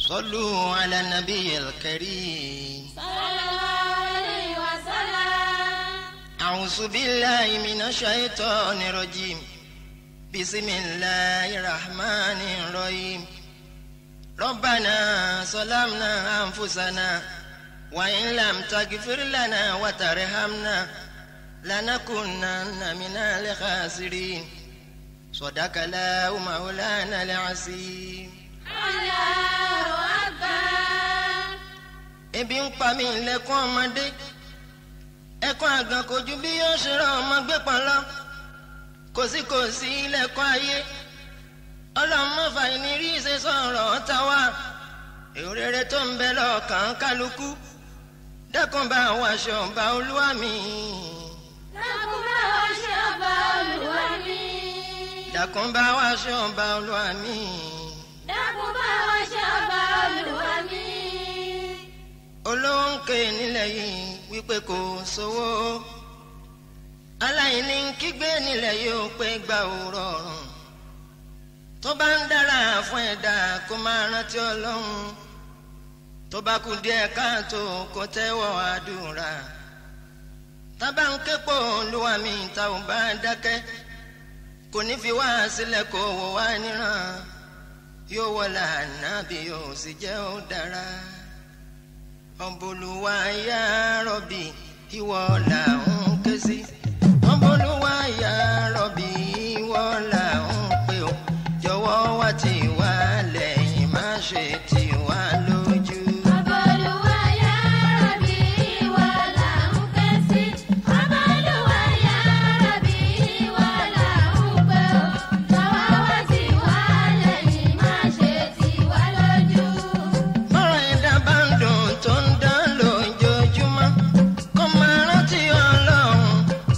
صلوا على النبي الكريم صلى الله عليه وسلم أعوذ بالله من الشيطان الرجيم بسم الله الرحمن الرحيم ربنا ظلمنا أنفسنا وإن لم تغفر لنا وترحمنا لنكونن من الخاسرين صدق الله مولانا العظيم الله أكبر ebi ń pa mí lẹ́kún ọmọdé ẹkún àgàn kò ju bí yóò ṣe rán ọmọ gbé pọn lọ kò sí kò sí lẹ́kún ayé ọlọ́mọfà ìnírí ṣe sọ̀rọ̀ ọ̀tá wa èrò rere tó ń bẹ lọ́kàn kálukú dẹ́kun bá wa aṣọ ọba olúwa mi dákun bá wa ṣe ọba olúwa mi. dẹ́kun bá wa aṣọ ọba olúwa mi dákun bá wa ṣe ọba olúwa mi. olówó ń ké nílẹ̀ yìí wípé kò sówó aláìní ń kígbe nílẹ̀ yìí ó pé gbà ó rọrùn tó bá ń dára fún ẹ̀dá kó máa rántí ọlọ́run tó bá kú díẹ̀ káàtó kó tẹ́wọ́ àdúrà tábà ń képò olúwa mi ta ò bá dákẹ́ kò ní fi wá sílẹ̀ kó wò wá níran yóò wọlé ànábì yóò sì jẹ́ ó dára ọ̀bùlùwà yá rọ̀bì ìwọ là ń ké sí. ọ̀bùlùwà yá rọ̀bì ìwọ là ń pè ó. jọ̀wọ́ wá tì wá lẹ́yìn má ṣe tì wá lójú. ọba olúwa yá Rabbi ìwọ là ń ké sí. ọba olúwa yá Rabbi ìwọ là ń pè ó. jọ̀wọ́ wá tì wá lẹ́yìn má ṣe tì wá lójú. bọ́rọ̀ ẹ̀dá bá ń dùn tó ń dán lójoojúmọ́ kó máa rántí ọlọ́run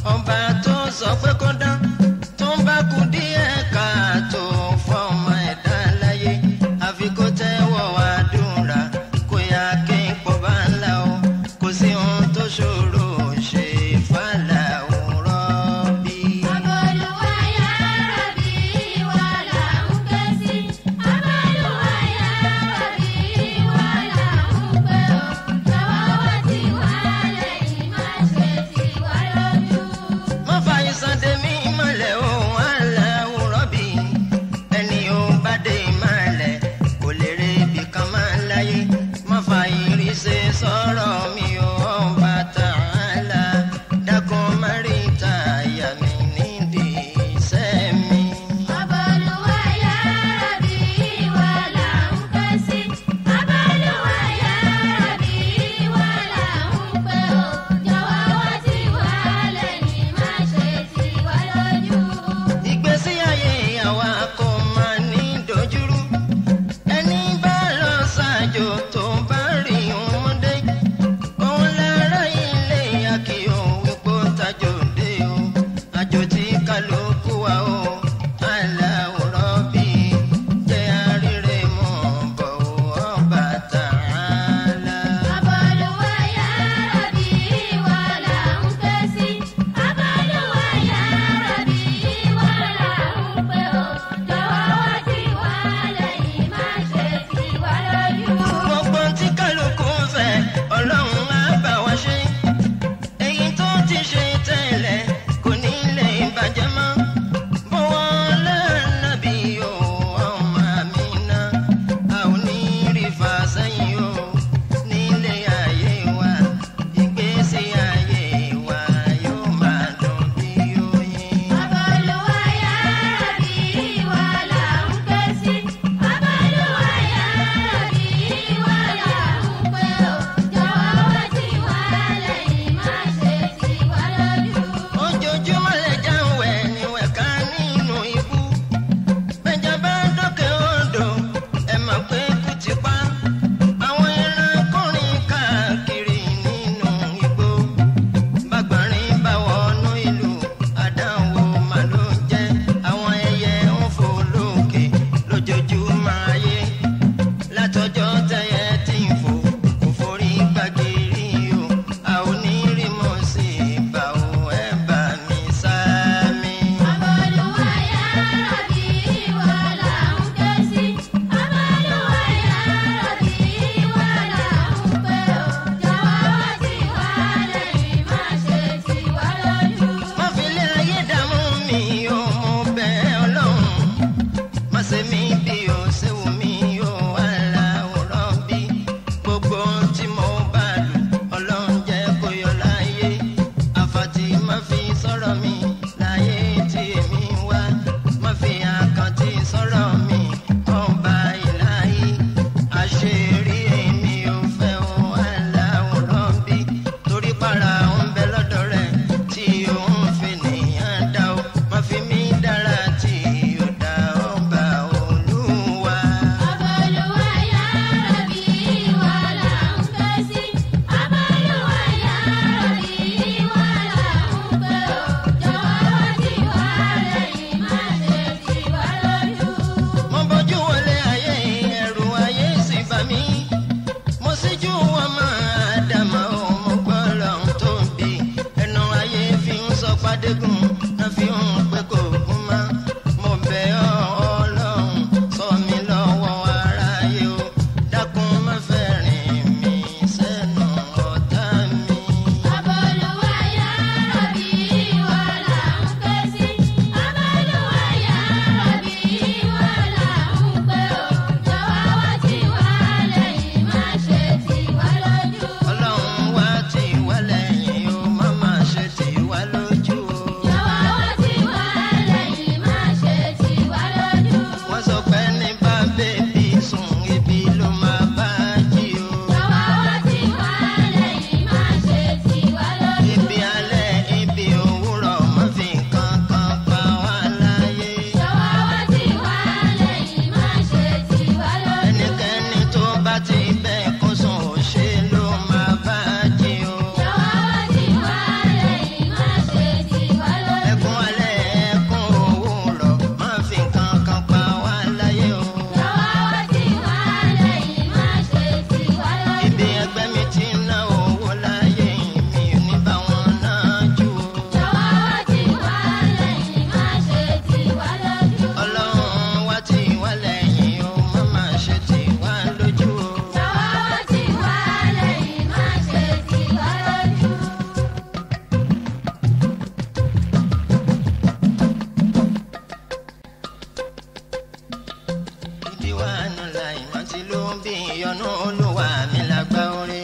ìyọnu olúwa mi lágbá orí.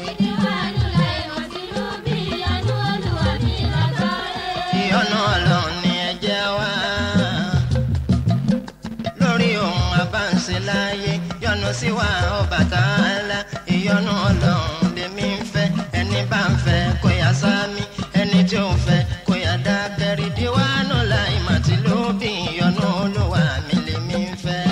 ìyọnu ọlọ́run ni ẹ jẹ́ wá. lórí ohun abáǹṣe láyé yọ́nú sí wa Ọbàtálá ìyọnu ọlọ́run lèmi ń fẹ́ ẹni bá ń fẹ́ kó yá sámi ẹni tí ò ń fẹ́ kó yá dákẹ́ rídíwánú láì màtí ló bí ìyọnu olúwa mi lèmi ń fẹ́.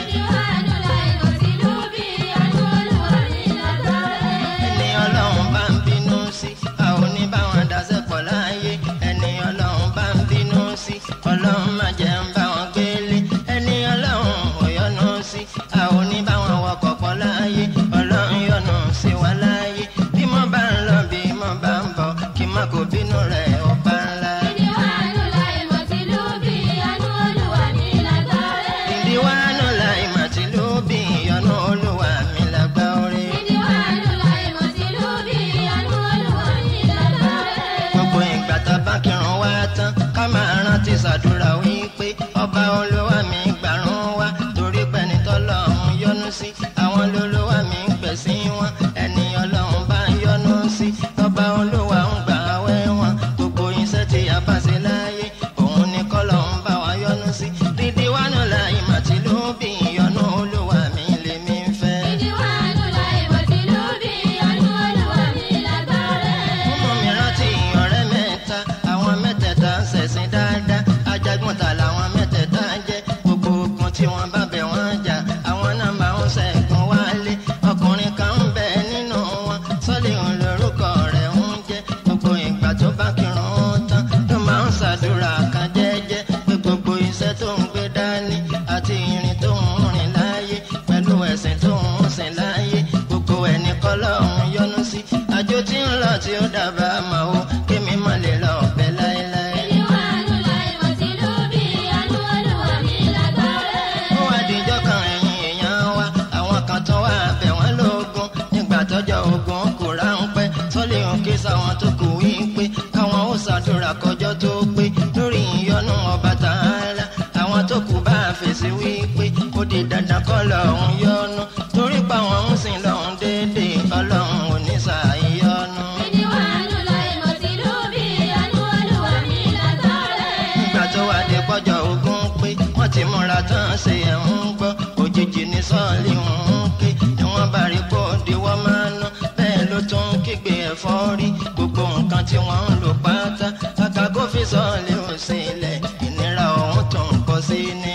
ẹni ọlọ́run bá ń bínú sí a ò ní bá wọn dáṣẹ́ pọ̀ láàyè ẹni ọlọ́run bá ń bínú sí ọlọ́run má jẹ́ ń bá wọn gbélé ẹni ọlọ́run ò yọ́nú sí a ò ní bá wọn wọkọ̀ pọ̀ láàyè ọlọ́run yọ́nú sí wa láàyè bí mo bá ń lọ bí mo bá ń bọ̀ kí má kó bínú rẹ̀ ọba ńlá. ìdíwánú láì màtí ló bí ìyọnu olúwa mi lágbá orí. gbogbo ìgbà tá a bá kírun wá tán ká máa rántí ṣàdúrà wípé ọba olúwa mi gbàrún wá torí pẹ́ni tọ́lọ́run yọ́nú sí àwọn lolúwa mi ń pèsè wọn ẹni ọlọ́run bá ń yọ́nú sí ọba olúwa ń gbà wẹ́ wọn gbogbo iṣẹ́ tí a bá ṣe láyé òun ni kọ́lọ́run bá wa yọ́nú sí dídí wánú láì màtí ló bí ìyọ́nú olúwa mi lèmi ń fẹ́. Ọmọ mi rántí ọ̀rẹ́ mẹ́ta, àwọn mẹ́tẹ̀ẹ̀ta ń ṣẹ̀sìn dáadáa. Ajagunta làwọn mẹ́tẹ̀ẹ̀ta jẹ́. Gbogbo ogun tí wọ́n bá bẹ̀ wọ́n jà, àwọn náà máa ń ṣẹ́gun wálé. Ọkùnrin kan ń bẹ nínú wọn, sọ́lé òun lórúkọ rẹ̀ ń jẹ́. Gbogbo ìgbà tó bá kírun tán, ló máa ń ṣàdúrà kan jẹ́jẹ́. Pé gbogbo iṣẹ́ tó ń gbé dání àti ìrìn tó ń rìn láyé pẹ̀lú ẹ̀sìn tó ń sìn láyé. Gbogbo ẹni kọ́lọ́run yọ́nú sí. Àjò tí ń lọ tí ó dábàá máa ó kémi má lè lọ ọ̀bẹ láéláé. ó wá dijọ́ kan ẹ̀yìn èèyàn wa àwọn kan tó wá bẹ̀ wọ́n lógún nígbà tọ́jọ́ ogun kò ráńpẹ́ sọ́lé òkè sáwọn tó kù wí pé káwọn ó ṣàdúrà kọjọ́ tó pé lórí ìyọnu Ọbàtálá àwọn tó kù bá fèsì wí pé ó di dandan kọ́ lọ́hún yọnu torí pa wọn ń sìn lọ́hún déédéé ọlọ́run ò ní ṣàìyọnu. nígbà tó wá dé pọ́jọ́ ogun pé wọ́n ti múra tán ṣe ẹ̀ ń gbọ́ òjijì ní sọ́ọ̀lì ń ké ni wọ́n bá rí kó di wọ́n máa ná bẹ́ẹ̀ ló tún ń kígbe ẹ̀fọ́ rí gbogbo nǹkan tí wọ́n ń lò pátá kàkà kó fi sọ́ọ̀lì ò sílẹ̀ ìnira ọ̀hún tó ń pọ̀ sí ni.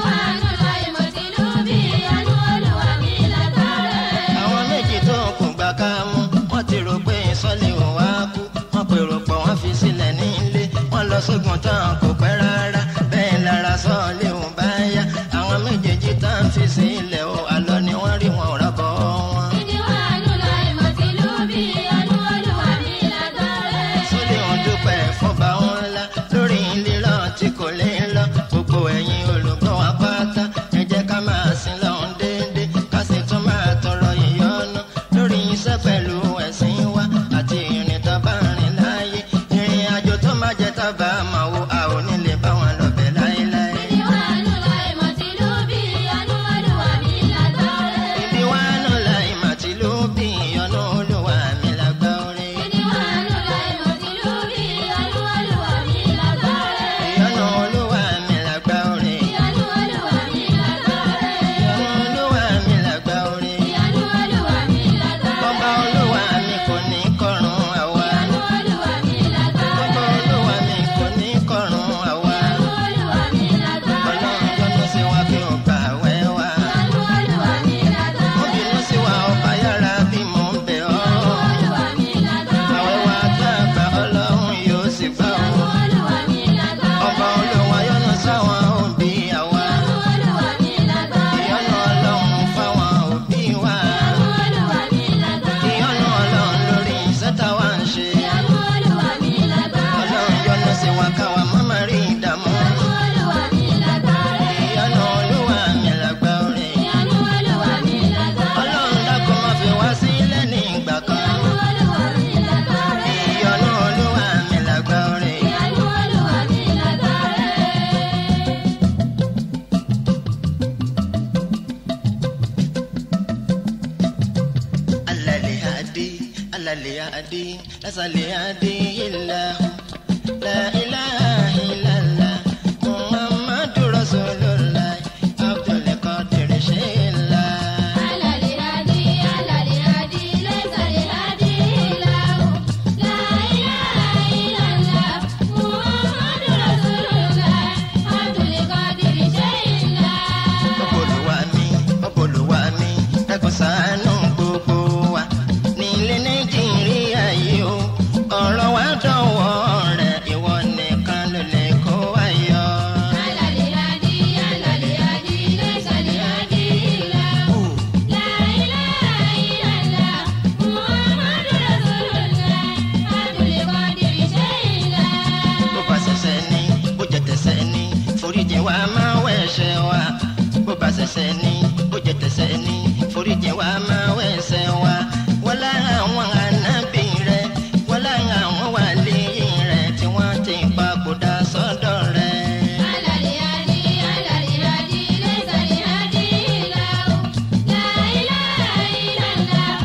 àwọn méjì tó kù gbà ká mú wọ́n ti rò pé sọ́ọ̀lì ò wá kú wọ́n pèrò pọ̀ wọ́n fi sílẹ̀ nílé wọ́n lọ sógun tán kò pẹ́ rárá bẹ́ẹ̀ lára sọ́ọ̀lì ò bá yá àwọn méjèèjì tán fi sílẹ̀ o àlọ́ ni wọ́n rí wọn ò rábọ̀ wọn. sọ́ọ̀lì ò dúpẹ́ fọba ńlá lórí lílọ tí kò lè lọ gbogbo ẹ̀yin olùgbọ́ wa pátá ẹ jẹ́ ká máa sin lọ́hún déédéé ká sì tún máa tọrọ ìyọ́nú lórí iṣẹ́ pẹ̀lú ẹ̀sìn wa àti ìrìn tó bá rìn láàyè ìrìn àjò tó má jẹ́ tábà máa wo a ò على الهادي على الهادي لسه الهادي إلا هو لا إله إلا الله محمد رسول الله عبد القادر شيء الله على الهادي على الهادي ليس الهادي إلا هو لا إله إلا الله محمد رسول الله عبد القادر شيء الله Ọbọ̀lùwà mi, ọbọ̀lùwà mi, dákun ṣàánú gbogbo wa. Nílé Nàìjíríà yìí o, ọ̀rọ̀ wa dọ̀wọ́ rẹ̀, ìwọ nìkan ló lè kó wa yọ. على الهادي على الهادي ليس الهادي إلا هو لا إله إلا الله محمد رسول الله عبد القادر شيء الله Bó bá ṣẹ̀ṣẹ̀ ní, bó jẹ́ tẹ̀ṣẹ̀ ní, foríjì wa máa wẹ̀ṣẹ̀ wa. Bó bá ṣẹ̀ṣẹ̀ ní, bó jẹ́ tẹ̀ṣẹ̀ ní, foríjì wa máa wẹ̀ṣẹ̀ wa. Wọ́n lára àwọn ànábì rẹ̀, wọ́n lára àwọn wàlíì rẹ̀ tí wọ́n ti papòdà sọ́dọ̀ rẹ̀. على الهادي على الهادي ليس الهادي إلا هو لا إله إلا الله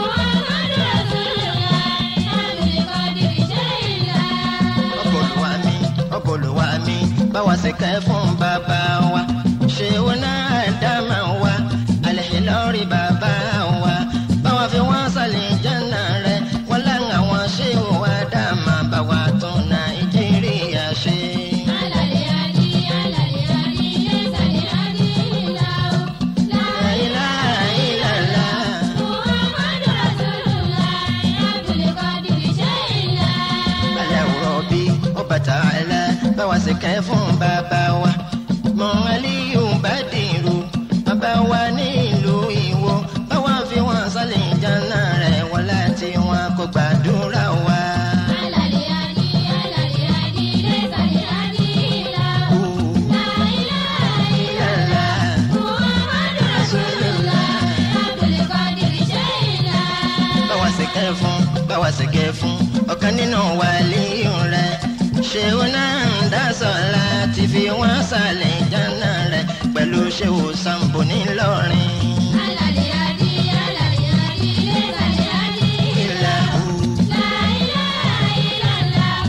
محمد رسول الله عبد القادر شيء الله ọbọlùwà mi ọbọlùwà mi báwa ṣe kẹ́ fún bàbá wa ṣé wọn náà dá máa wá àlẹ́ lórí bàbá wa báwa fi wọ́n sàlẹ̀ jẹ́nà rẹ̀ wọ́n láwọn àwọn ṣé wà dá máa bá wa tún nàìjíríà ṣe. على الهادي على الهادي ليس الهادي إلا هو لا La ilaha illallah. محمد رسول الله عبد القادر شيء الله Aláwòrán bí Ọbàtálá báwa ṣe kẹ́ fún bàbá wa. Mọ Aliyu Bádìrú bàbá wa nílùú Ìwó. Báwa fi wọn sálẹ̀ ìjànà rẹ̀ wọ́n láti wọn kó gbàdúrà wa. على الهادي على الهادي ليس الهادي إلا هو لا إله إلا الله محمد رسول الله عبد القادر شيء الله Báwa ṣe kẹ́ fún báwa ṣe kẹ́ fún ọ̀kan nínú wàlíù rẹ̀. Ṣéwó náà ń dá sọ̀la ti fi wọ́n sálẹ̀ ìjànà rẹ̀ pẹ̀lú ṣéwó Sambo ńìlọrin. على الهادي على الهادي ليس الهادي إلا هو لا إله إلا الله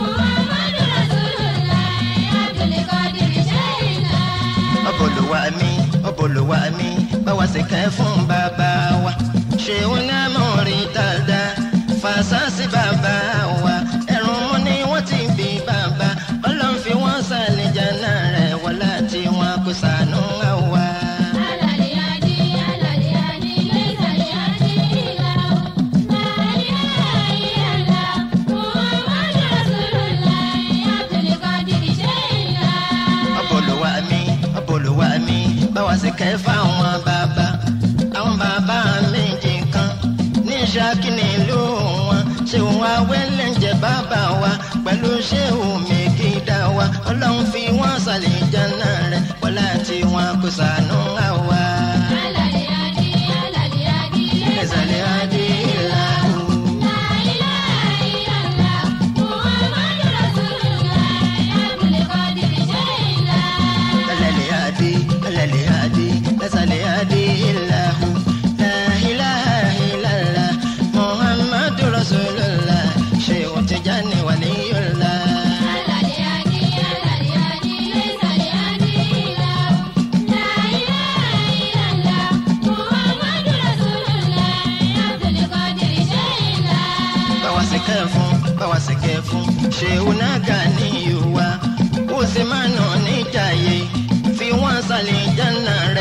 محمد رسول الله عبد القادر شيء الله ọbọlùwà mi ọbọlùwà mi báwa ṣe kẹ́ fún bàbá wa ṣéun náà mọ̀ rí dáadáa fàṣàṣì bàbá wa ẹ̀rùn mú ni wọ́n ti bí bàbá ọlọ́run fi wọ́n sàlẹ̀ jẹ́nà rẹ̀ wọ́n láti wọn kó sànú àwa. على الهادي على الهادي ليس الهادي إلا هو لا إله إلا الله محمد رسول الله عبد القادر شيء الله ọbọlùwà mi ọbọlùwà mi báwa ṣe kẹ́ fáwọn bàbá àwọn bàbá méjì kan ní Ṣakí nílùú wọn ṣéun awẹ́lẹ̀ ń jẹ bàbá wa pẹ̀lú ṣéun mẹ́gídà wa ọlọ́run fi wọ́n sàlẹ̀ jẹ́nà rẹ̀ wọ́n láti wọn kó sànú àwa. على الهادي على الهادي ليس ẹ̀sàlẹ̀ adé ìlà o. لا إله إلا الله محمد رسول الله عبد القادر شيء الله ẹlẹ́lẹ̀ adé ẹlẹ́lẹ̀ adé ẹ̀sàlẹ̀ adé ìlà o. La ilaha illallah Muhammadu Rasulullah ṣéun Tijani waliyullah. على الهادي على الهادي ليس الهادي إلا هو لا إله إلا الله محمد رسول الله عبد القادر شيء الله báwa ṣe kẹ́ fún báwa ṣe kẹ́ fún ṣéun náà ga ní ìwà ó sì máa nà níjàyè fi wọ́n sàlẹ̀ jẹ́nà